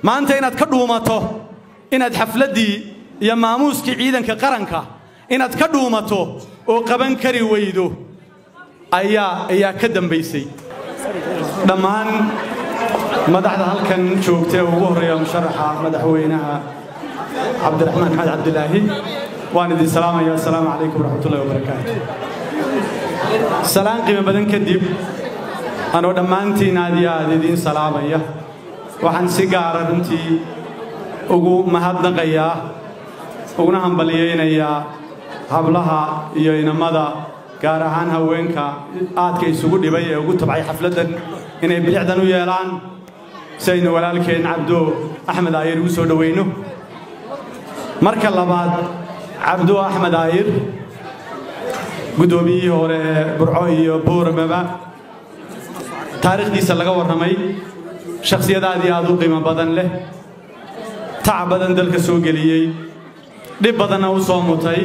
maanta inaad ka dhuumato inaad xafladdii iyo maamuuskii ciidanka qaranka inaad ka dhuumato oo qaban kari weydo ayaa ayaa ka dambaysay dhammaan madaxda halkan joogta ee ugu horreeya musharaxa madaxweynaha cabdiraxmaan maxamed cabdilaahi waan idin salaamaya assalaamu calaykum waraxmatullahi wabarakaatu salaan qiimo badan kadib anoo dhammaantiin aad iyo aad idiin salaamaya waxaan si gaara runtii ugu mahadnaqayaa uguna hambalyaynayaa hablaha iyo inamada gaar ahaan haweenka aadka isugu dhibay ee ugu tabcay xafladdan inay bilicdan u yeelaan si aynu walaalkeen cabdo axmed aayir ugu soo dhowayno marka labaad cabdo axmed aayir guddoomiyihii hore ee burco iyo booramaba taariikhdiisa laga warramay shakhsiyad aad iyo aad u qiimo badan leh tac badan dalka soo geliyey dhib badanna u soo mutay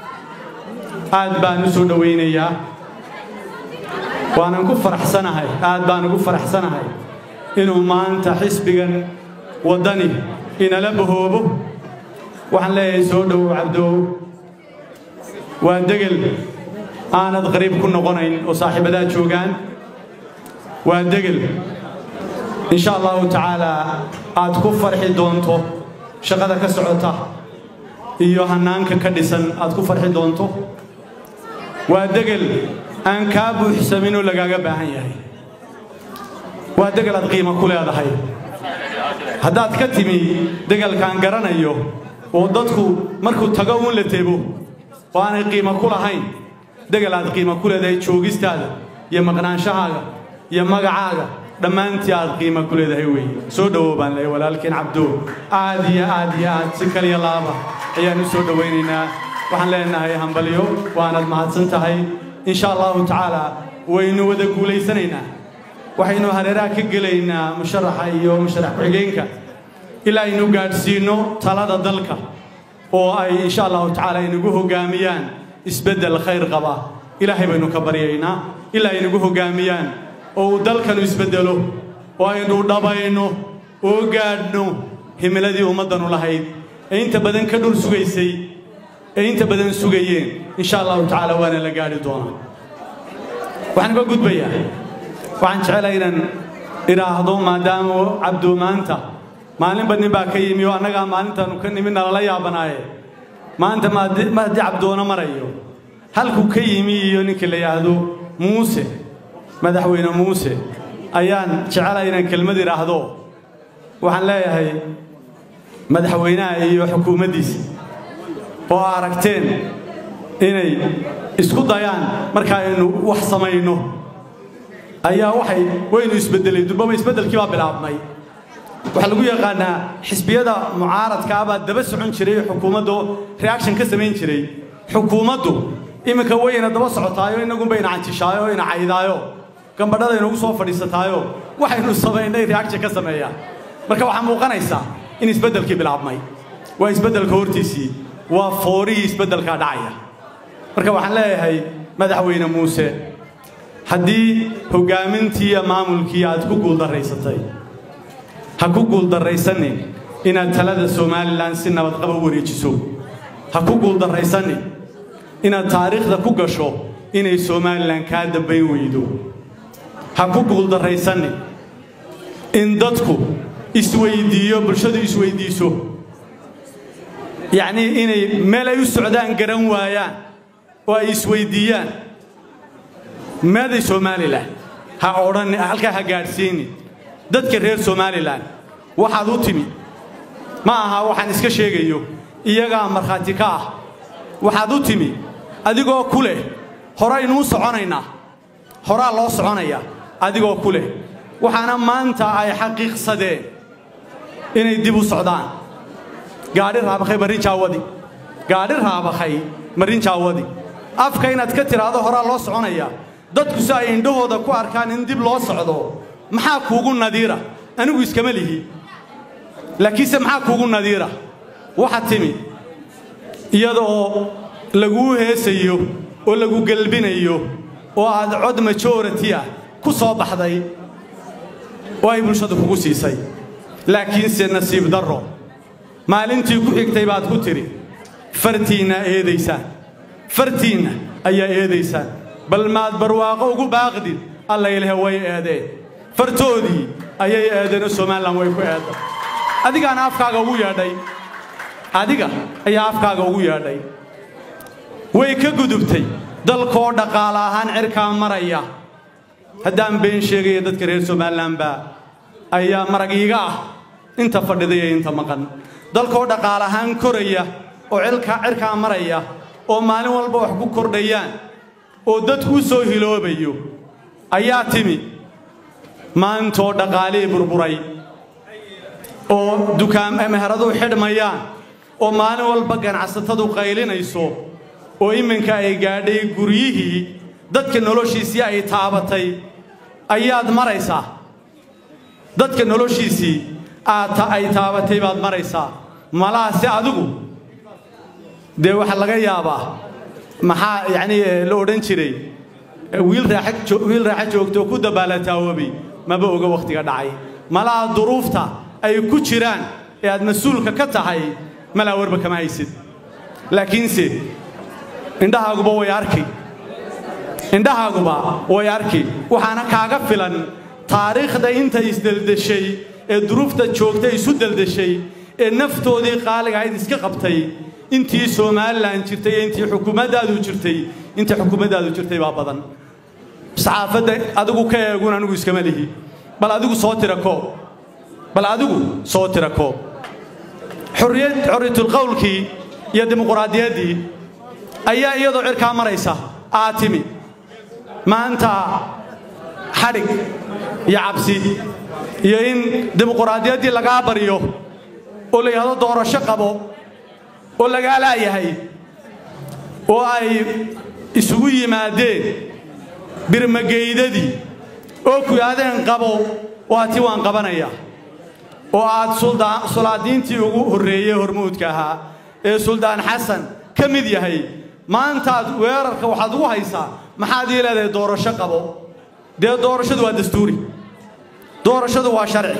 aad baan u soo dhowaynayaa waanan ku faraxsanahay aad baan ugu faraxsanahay inuu maanta xisbigan waddani inala bahoobo waxaan leeyahay soo dhowow cabdow waa degel aanad qariib ku noqonayn oo saaxiibadaa joogaan waa degel insha allahu tacaalaa aad ku farxi doonto shaqada ka socota iyo hannaanka ka dhisan aad ku farxi doonto waa degel aan kaa buuxsaminoo lagaaga baahan yahay waa degel aad qiimo ku leedahay haddaad ka timi degelkaan garanayo oo dadku markuu tago uun la tebo oo aanay qiimo ku lahayn degel aad qiimo ku leedahay joogistaada iyo maqnaanshahaaga iyo magacaaga dhammaantii aad qiimo ku leedahay weeye soo dhowow baan leeyahay walaalkeen cabdo aad iyo aad iyo aad si kaliya laaba ayaan u soo dhowaynaynaa waxaan leenahay hambalyo waanad mahadsan tahay insha allahu tacaala waynu wada guulaysanaynaa waxaynu hareeraha ka gelaynaa musharaxa iyo musharax ku-xigeenka ilaa aynu gaadhsiinno talada dalka oo ay insha allahu tacaala inagu hoggaamiyaan isbeddel khayr qaba ilaahay baynu ka baryaynaa ilaa ay nagu hoggaamiyaan oo uu dalkanu isbeddelo oo aynu dhabayno oo gaadhno himiladii ummaddanu lahayd ee inta badan ka dhul sugaysay ee inta badan sugayeen insha allahu tacaala waana la gaadhi doonaa waxaan uga gudbayaa waxaan jecelahay inaan idhaahdo maadaama cabdo maanta maalinba nin baa ka yimi oo annagaa maalintaanu ka nimi nalala yaabanaaye maanta ma haddii cabdoona marayo halkuu ka yimi iyo ninka la yidhaahdo muuse madaxweyne muuse ayaan jecelahay inaan kelmad idhaahdo waxaan leeyahay madaxweynaha iyo xukuumaddiisa oo aragteen inay isku dayaan marka aynu wax samayno ayaa waxay waynu isbeddelay durbaba isbeddelkii baa bilaabmay waxaa lagu yaqaanaa xisbiyada mucaaradkaa baa daba socon jiray xukuumaddu reaction ka samayn jiray xukuumaddu iminka wayna daba socotaayo inagunba ina canjishaayo ina caydaayo gambadhada inagu soo fadhiisataayo waxaynu samaynay reaction ka sameeyaa marka waxaa muuqanaysaa in isbeddelkii bilaabmay waa isbeddelka hortiisii waa foorihii isbeddelkaa dhacaya marka waxaan leeyahay madaxweyne muuse haddii hoggaamintii iyo maamulkii aad ku guuldarraysatay ha ku guuldarraysanin inaad talada somalilan si nabadqaba u wareejiso ha ku guuldarraysanin inaad taariikhda ku gasho inay somalilan kaa dambayn weydo ha ku guuldarraysanin in dadku isweyddiiyo bulshadu isweyddiiso yacnii inay meel ay u socdaan garan waayaan oo ay isweyddiiyaan meeday somalilan ha odhan halkaa ha gaadhsiinin dadka reer somalilan waxaad u timi ma aha waxaan iska sheegayo iyagaa markhaati ka ah waxaad u timi adigoo ku leh horaynuu soconaynaa horaa loo soconayaa adigoo ku leh waxaana maanta ay xaqiiqsadeen inay dib u socdaan gaadhi raabakhay marin jaawadi gaadhi raabakhay marin jaawadi afka inaad ka tidhaahdo horaa loo soconayaa dadku si ay indhahooda ku arkaan in dib loo socdo maxaa kuugu nadiira anigu iskama lihi laakiinse maxaa kuugu nadiira waxa timi iyadoo laguu heesayo oo lagu gelbinayo oo aad cod majority ah ku soo baxday oo ay bulshadu kugu siisay laakiinse nasiib darro maalintii ku xigtay baad ku tidhi fartiinna eedaysaan fartiinna ayaa eedaysaan bal maad barwaaqo ugu baaqdid alla ilahe way eedeen fartoodii ayay eedeenoo somalilan way ku eedday adigaana afkaaga ugu yeedhay adiga ayaa afkaaga ugu yeedhay way ka gudubtay dalkoo dhaqaale ahaan cirkaa maraya haddaan been sheegaya dadka reer somalilanba ayaa marag iiga ah inta fadhida iyo inta maqan dalkoo dhaqaale ahaan koraya oo cirkaa maraya oo maalin walba wax ku kordhayaan oo dadku u soo hiloobayo ayaa timi maantoo dhaqaalihii burburay oo dukaanmeheraduu xidhmayaan oo maalin walba ganacsatadu qaylinayso oo iminka ay gaadhay guryihii dadka noloshiisii ay taabatay ayaad maraysaa dadka noloshiisii ay taabatay baad maraysaa malaase adigu dee waxaa laga yaabaa maxaa yacnii la odhan jiray wiil raaxa joogto oo ku dabaalataawobay maba oga wakhtiga dhacay malaha duruufta ay ku jiraan ee aad mas-uulka ka tahay malaa warba kama haysid laakiinse indhahaaguba way arki indhahaaguba way arki waxaana kaaga filan taariikhda inta isdeldeshay ee duruufta joogta isu deldeshay ee naftoodii qaaliga ahayd iska qabtay intii somalilan jirtay iyo intii xukuumaddaadu jirtay intii xukuumaddaadu jirtay baa badan saxaafadda adigu ka eegun anigu iskama lihi bal adigu soo tira koob bal adigu soo tira koob xorriyad xorriyatulqowlkii iyo dimuquraadiyaddii ayaa iyadoo cirkaa maraysa aa timi maanta xadhig iyo cabsi iyo in dimuquraadiyaddii lagaa baryo oo la yidhahdo doorasho qabo oo lagaa laayahay oo ay isugu yimaadeen birmageydadii oo ku yidhahdeen qabo waa ti waan qabanaya oo aad sulaadiintii ugu horreeyey hormuudka ahaa ee suldaan xasan ka mid yahay maantaad weerarka waxaad ugu haysaa maxaad ii leedahay doorasho qabo dee doorashadu waa dastuuri doorashadu waa sharci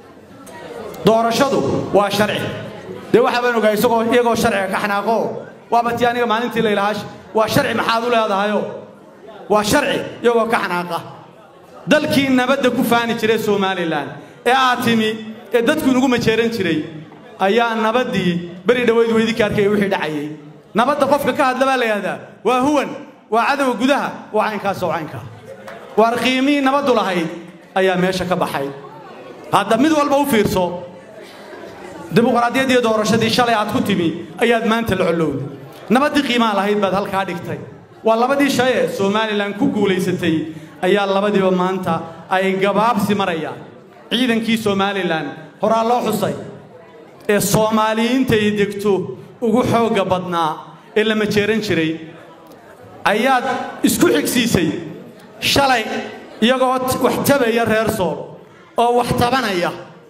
doorashadu waa sharci dee waxaa baan ogaa isagoo iyagoo sharciga ka xanaaqo waaba tii aniga maalintii laylahaa waa sharci maxaad u leedahayo waa sharci iyagoo ka xanaaqa dalkii nabadda ku faani jiray somalilan ee aad timi ee dadku inugu majeeran jiray ayaa nabaddii beri dhowayd weydinka arkaya wixii dhacayay nabadda qofka ka hadla baa la yidhahdaa waa huwan waa cadowga gudaha waa caynkaas oo caynkaa waar qiimihii nabaddu lahayd ayaa meesha ka baxay hadda mid walba u fiirso dimuqraadiyaddii doorashadii shalay aad ku timi ayaad maanta la collowday nabaddii qiimaha lahayd baad halkaa dhigtay waa labadii shay ee somalilan ku guulaysatay ayaa labadiiba maanta ay gabaabsi marayaan ciidankii somalilan horaa loo xusay ee soomaaliyiintay degto ugu xoogga badnaa ee la majeeran jiray ayaad isku xigsiisay shalay iyagoo wax tabaya reer sool oo wax tabanaya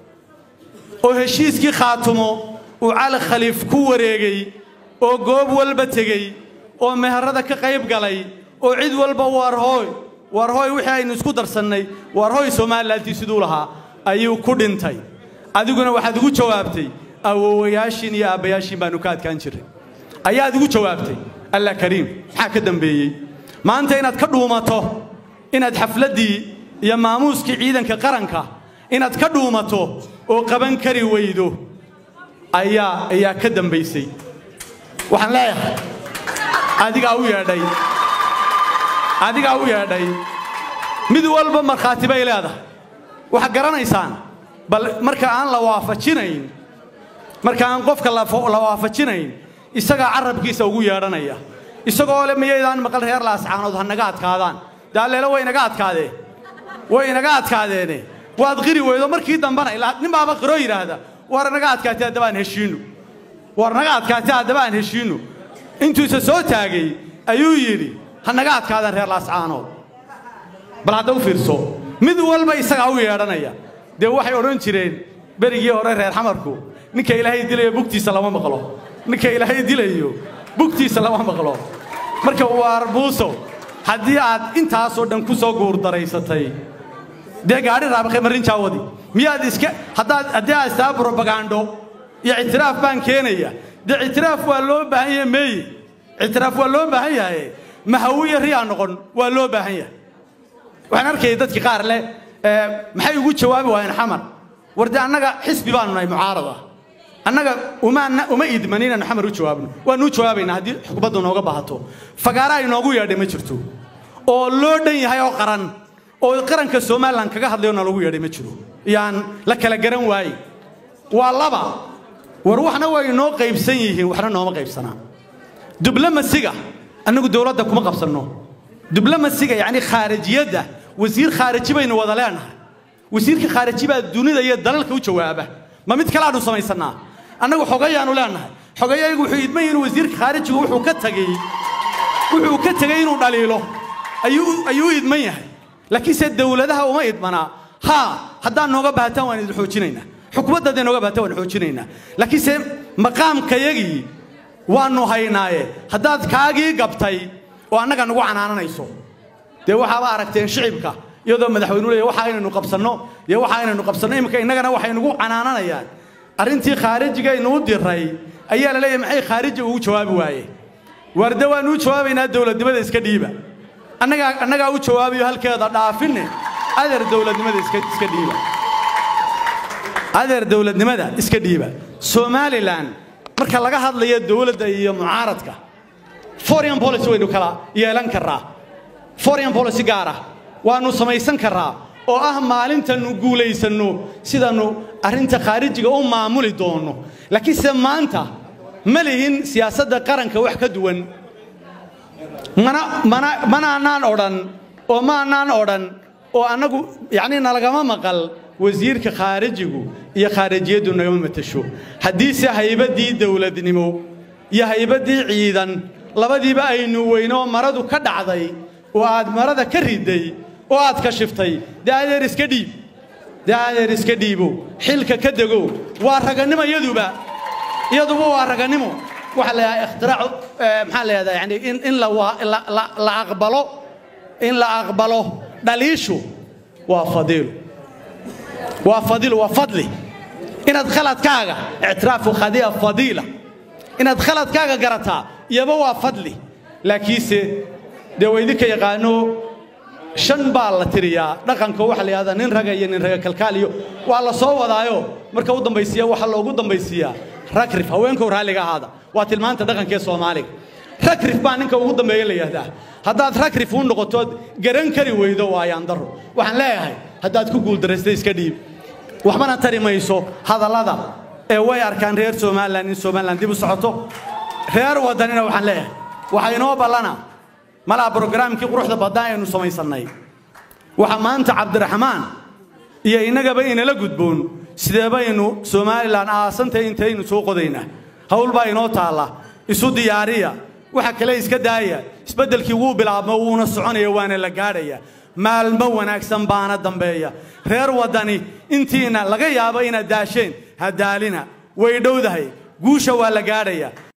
oo heshiiskii khaatumo uu cali khaliif ku wareegay oo goob walba tegey oo meherada ka qayb galay oo cid walba waarhooy waarhooy wixii aynu isku darsannay waarhooy somalilantii siduu lahaa ayuu ku dhintay adiguna waxaad ugu jawaabtay awowayaashiin iyo aabbayaashiin baannu ka adkaan jirray ayaad ugu jawaabtay allah kariim maxaa ka dambeeyey maanta inaad ka dhuumato inaad xafladdii iyo maamuuskii ciidanka qaranka inaad ka dhuumato oo qaban kari weydo ayaa ayaa ka dambaysay waxaan leeyahay adigaa u yeedhay adigaa u yeedhay mid walba markhaati bay leedahay waxaad garanaysaan bal marka aan la waafajinayn marka aan qofka la waafajinayn isagaa carabkiisa ugu yeedhanaya isagoo le miyaydaan maqal reer laascaanood ha naga adkaadaan daalleelo way naga adkaadeen way inaga adkaadeene waad qiri weydo markii dambana ilaa nin baaba qiroo yidhaahda war naga adkaatay haddaba aan heshiinno war naga adkaatay haddaba aan heshiinno intuusa soo taagay ayuu yidhi ha naga adkaadaan reer laascaanood bal hadda u fiirso mid walba isagaa u yeedhanaya dee waxay odhan jireen berigii hore reer xamarku ninka ilaahay dilayo bugtiisa lama maqlo ninka ilaahay dilayo bugtiisa lama maqlo marka waar buuso haddii aad intaasoo dhan ku soo guurdaraysatay dee gaadhi raabaqe marin jaawadi miyaad iska haddaad haddii aad istaa brobagando iyo ictiraaf baan keenaya dee ictiraaf waa loo baahan yahay meeye ictiraaf waa loo baahan yahay mahawiya riyaa noqon waa loo baahan yahay waxaan arkayay dadki qaar leh maxay ugu jawaabi waayeen xamar war dee annaga xisbi baanu nahay mucaarad ah annaga uma idman inaanu xamar u jawaabno waanu u jawaabaynaa haddii xukuumaddu nooga baahato fagaara ay noogu yeedhay ma jirto oo loo dhan yahay oo qaran oo qaranka somalilan kaga hadlayo na lagu yeedhay ma jiro yaan la kala garan waaye waa laba war waxna way inoo qaybsan yihiin waxna nooma qaybsanaa diblamasiga annagu dowladda kuma qabsanno diblamasiga yacni khaarijiyadda wasiir khaariji baynu wada leenahay wasiirka khaariji baa dunida iyo dalalka u jawaaba ma mid kale aanu samaysannaa annagu xogayaanu leenahay xogayagu wuxuu idman inuu wasiirka khaarijigu wuxuu ka tagay wuxuu ka tegey inuu dhaliilo ayuu ayuu idman yahay laakiinse dowladaha uma idmanaa haa haddaad nooga baahataan waan idin xoojinaynaa xukuumadda hadday nooga baahataan waan xoojinaynaa laakiinse maqaamkayagii waannu haynaaye haddaad kaagii gabtay oo annaga nagu canaananayso dee waxaaba aragteen shicibka iyadoo madaxweynu leeya waxa aynaynu qabsanno iyo waxa aynaynu qabsanno iminka innagana waxay nagu canaananayaan arrintii khaarijiga inuu diray ayaa la leeyahay maxay khaariji ugu jawaabi waaye waarde waanu u jawaabaynaa dowladnimada iska dhiiba annagaa annagaa u jawaabayo halkeeda dhaafinne adeer dowladnimada iska iska dhiiba adeer dowladnimada iska dhiiba somalilan marka laga hadlayo dowladda iyo mucaaradka foreign policy waynu kala yeelan karraa foreign policy gaara waannu samaysan karraa oo ah maalintannu guulaysanno sidaannu arrinta khaarijiga u maamuli doonno laakiinse maanta ma lihin siyaasadda qaranka wax ka duwan mana mana manaanaan odhan oo maanaan odhan oo annagu yacnii nalagama maqal wasiirka khaarijigu iyo khaarijiyaddu nagama matasho haddiise haybaddii dowladnimo iyo haybaddii ciidan labadiiba aynu weynoo maradu ka dhacday oo aad marada ka riday oo aad ka shiftay dee adeer iska dhiib dee adeer iska dhiibo xilka ka dego waa raganimo iyaduba iyaduba waa raganimo waxaa la yidhaha ikhtirac maxaa la yidhahdaa yani in in la la aqbalo in la aqbalo dhaliishu waa fadiilo waa fadiilo waa fadli inaad khaladkaaga ictiraafu khadiya fadiila inaad khaladkaaga garataa iyaba waa fadli laakiinse dee waa idinka yaqaano shan baa la tiriyaa dhaqanka waxaa la yidhahdaa nin raga iyo nin raga kalkaal iyo waa la soo wadaayo marka u dambaysiiya waxaa loogu dambaysiiyaa ragrif haweenkow raalliga ahaada waa tilmaanta dhaqankee soomaaliga ragrif baa ninka ugu dambeeya la yidhaahdaa haddaad ragrif u noqotood garan kari weydo waa yaandaro waxaan leeyahay haddaad ku guuldarraystay iska dhiib waxbana tari mayso hadallada ee way arkaan reer somalilan in somalilan dib u socoto reer waddanina waxaan leeyahay waxaa inoo ballana malaa brogaraamkii quruxda badnaa aynu samaysannay waxaa maanta cabdiraxmaan iyo innagaba inala gudboon sidee baynu somalilan aasantay intaynu soo qodaynaa hawl baa inoo taalla isu diyaariya waxa kale iska daaya isbeddelkii wuu bilaabmo wuuna soconaya waana la gaadhaya maalmo wanaagsan baana dambeeya reer waddani intiina laga yaabo inaad daasheen ha daalina way dhowdahay guusha waa la gaadhaya